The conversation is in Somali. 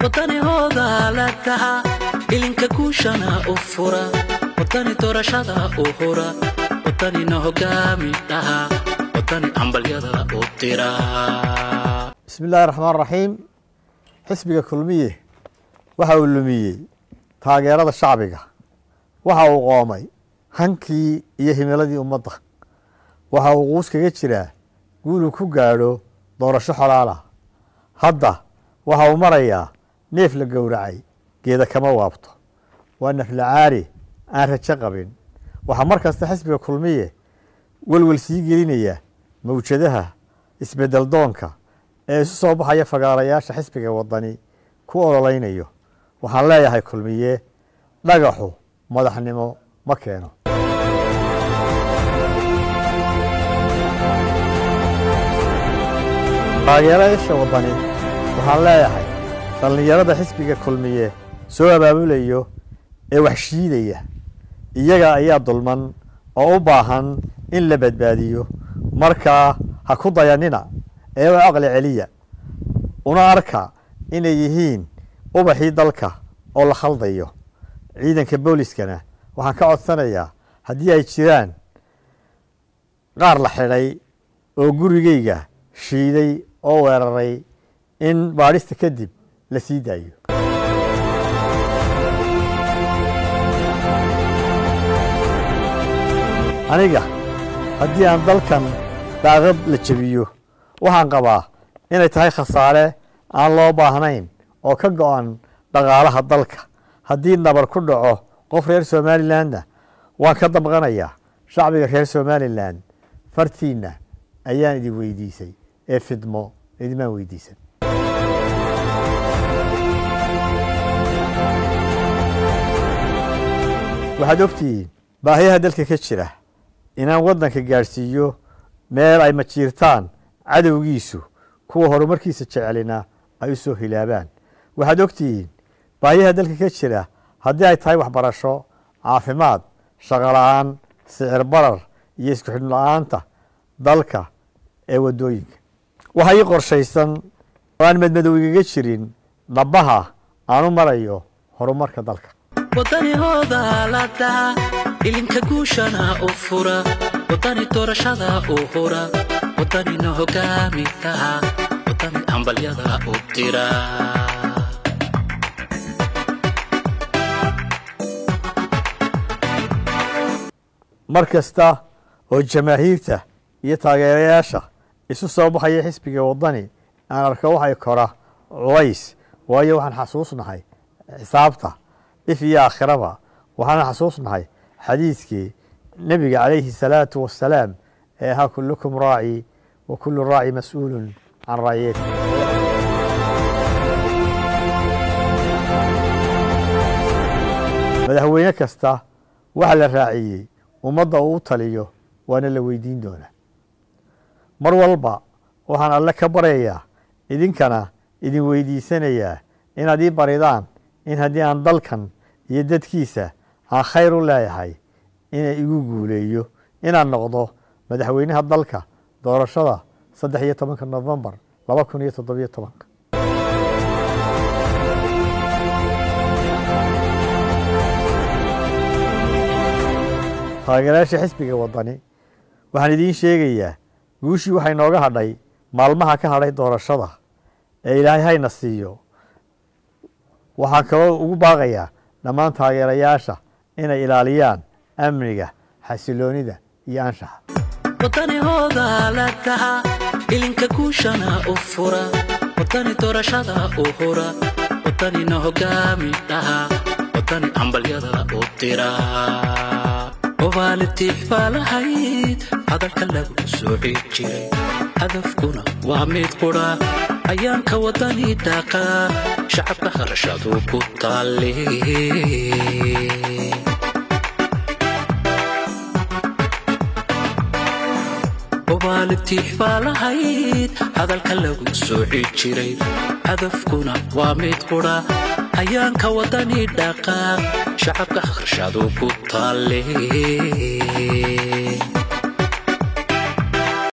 wadanihooda la taha ilinka guushana u fura wadani doorashada u hura wadanina hogaami dhaha wadani ambalyada u dira bismi illaahi raxmaan raxiim xisbiga kulmiye waxa uu lumiyey taageerada shacbiga waxa uu qoomay hankii iyo himiladii ummadda waxa uu quus kaga jiraa guuluu ku gaadho doorasho xolaalah hadda waxa uu marayaa neef la gowracay geeda kama waabto waa naflacaari aan rajo qabin waxaa mar kasta xisbiga kulmiye welwel sii gelinaya mawjadaha isbedel doonka ee isu soo baxaya fagaarayaasha xisbiga wadani ku ololeynayo waxaan leeyahay kulmiye dhagaxu madaxnimo ma keeno taageerayaasha wadani waxaan leeyahay dhallinyarada xisbiga kulmiye soo abaabulayo ee wax shiidaya iyaga ayaa dulman oo u baahan in la badbaadiyo markaa ha ku dayanina ee u caqli celiya una arka inay yihiin ubaxii dalka oo la khaldayo ciidanka booliskana waxaan ka codsanayaa haddii ay jiraan qaar la xidhay oo gurigayga shiiday oo weeraray in baadhista kadib la sii daayo aniga haddii aan dalkan daaqad la jebiyo waxaan qabaa inay tahay khasaare aan loo baahnayn oo ka go-an dhaqaalaha dalka haddii nabar ku dhaco qof reer somalilandna waan ka damqanayaa shacbiga reer somalilan fartiinna ayaan idin weydiisay ee fidmo idimaan weydiisan waxaad ogtihiin baahiyaha dalka ka jira inaan waddanka gaadhsiiyo meel ay majiirtaan cadowgiisu kuwa horumarkiisa jecelina ay u soo hilaabaan waxaad ogtihiin baahiyaha dalka ka jira haddii ay tahay waxbarasho caafimaad shaqola-aan sicir barar iyo isku xidhn la-aanta dalka ee waddooyinka waxa ii qorshaysan oo aan madmadow igaga jirin dhabbaha aan u marayo horumarka dalka wadanihooda la taha ilinka guushana u fura wadani doorashada u hura wadanina hogaami dhaha wadani ambalyada u dira mar kasta oo jamaahiirta iyo taageerayaasha isu soo baxaya xisbiga waddani aan arko waxay kora culays waayo waxaan xasuusnahay xisaabta if iyo aakhiraba waxaan xasuusnahay xadiidkii nebiga calayhi salaatu wasalaam ee ahaa kullukum raaci wa kullu raaci mas-uulun can raaciyati madaxweyne kasta waxa la raaciyey ummadda uu u taliyo waana la weydiin doonaa mar walba waxaan alle ka baryayaa idinkana idin weydiisanayaa inaad ii baridaan in haddii aan dalkan iyo dadkiisa aan khayr u leeyahay ina igu guuleeyo inaan noqdo madaxweynaha dalka doorashada saddex iyo tobanka nofembar laba kun iyo toddobiyo tobanka taageerayaasha xisbiga waddani waxaan idiin sheegayaa guushii waxay nooga hadhay maalmaha ka hadhay doorashada ee ilaahay hayna siiyo waxaan kaloo ugu baaqayaa dhammaan taageerayaasha inay ilaaliyaan amniga xasiloonida iyo anshaxa wadanihooda la taha ilinka guushana u fura wadani doorashada u hura wadanina hogaami dhaha wadani ambalyada u dira obaalitiix baa lahayd hadalka lagu sooci jiray hadafkuna waa mid qudha ayaanka wadani dhaaqa shacabka harashadu ku taali obaalitiix baa lahayd hadalka lagu sooci jiray hadafkuna waa mid qudha ayaanka wadani dhaqaaq shacabka harashadu ku taali